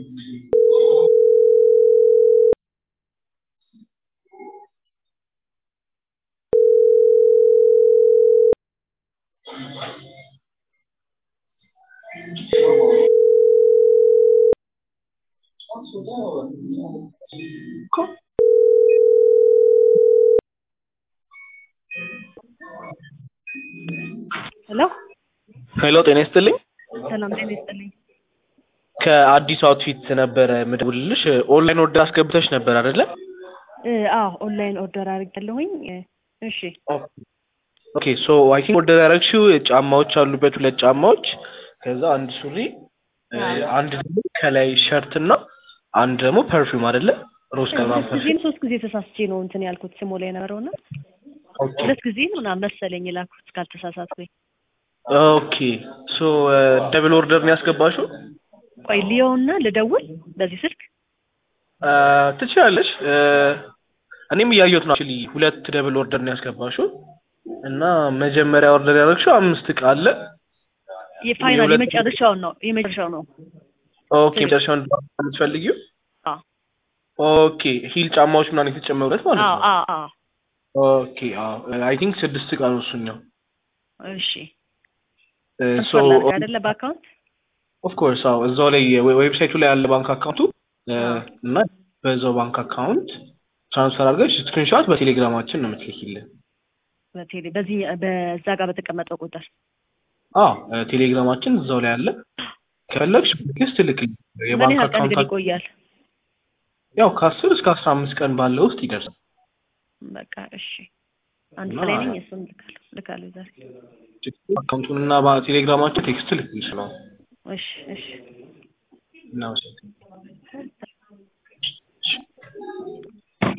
ሄሎ ሄሎ ጤና ይስጥልኝ። ሰላም ጤና ይስጥልኝ። ከአዲስ አውትፊት ነበረ ምደውልልሽ። ኦንላይን ኦርደር አስገብተሽ ነበር አይደለ? እ አዎ ኦንላይን ኦርደር አድርጌያለሁኝ። እ እሺ ኦኬ ሶ አይ ቲንክ ኦርደር ያደረግሽው ጫማዎች አሉበት፣ ሁለት ጫማዎች፣ ከዛ አንድ ሱሪ፣ እ አንድ ደግሞ ከላይ ሸርት እና አንድ ደግሞ ፐርፊውም አይደለ? ሮዝ ከለር ሁለት ፐርፊውም። ጊዜም ሶስት ጊዜ ተሳስቼ ነው እንትን ያልኩት ስሞ ላይ የነበረውና ኦኬ ሁለት ጊዜ ምናምን መሰለኝ የላኩት ካልተሳሳትኩኝ። ኦኬ ሶ ደብል ኦርደር ነው ያስገባሽው? ቆይ ሊዮና ልደውል በዚህ ስልክ እ ትችላለሽ። እ እኔም እያየሁት ነው አክቹዋሊ ሁለት ደብል ኦርደር ነው ያስገባሽው እና መጀመሪያ ኦርደር ያደረግሽው አምስት ዕቃ አለ። የፋይናል የሁለት- የመጨረሻውን ነው የመጨረሻው ነው። ኦኬ መጨረሻውን የምትፈልጊው? አዎ ኦኬ ሂል ጫማዎች ምናምን የተጨመሩበት ማለት አዎ ነው። አዎ አዎ ኦኬ አዎ አይ ቲንክ ስድስት ዕቃ ነው እሱኛው። እሺ እ ሶ ትራንስፈር ላድርግ አይደለ በአካውንት ኦፍ ኮርስ አዎ እዛው ላይ ዌ- ዌብሳይቱ ላይ ያለ ባንክ አካውንቱ እ አዎ። እና በዛው ባንክ አካውንት ትራንስፈር አድርገሽ ስክሪንሾት በቴሌግራማችን ነው የምትልኪልን። በቴሌ በዚህ በዛ ጋር በተቀመጠው ቁጥር አዎ እ ቴሌግራማችን እዛው ላይ አለ። ከፈለግሽ ቴክስት ልክልኝ። ምን የባንክ ያህል ቀን ግን አካውንት ይቆያል? ያው ከአስር እስከ አስራ አምስት ቀን ባለው ውስጥ ይደርሳል። በቃ እሺ አንድ እና- ፍሬ ነኝ እሱን ልካለሁ ልካለሁ ዛሬ አካውንቱን እና ቴሌግራማችን ቴክስት ልክልሽ ነው። እሺ እሺ እናመሰግናለን።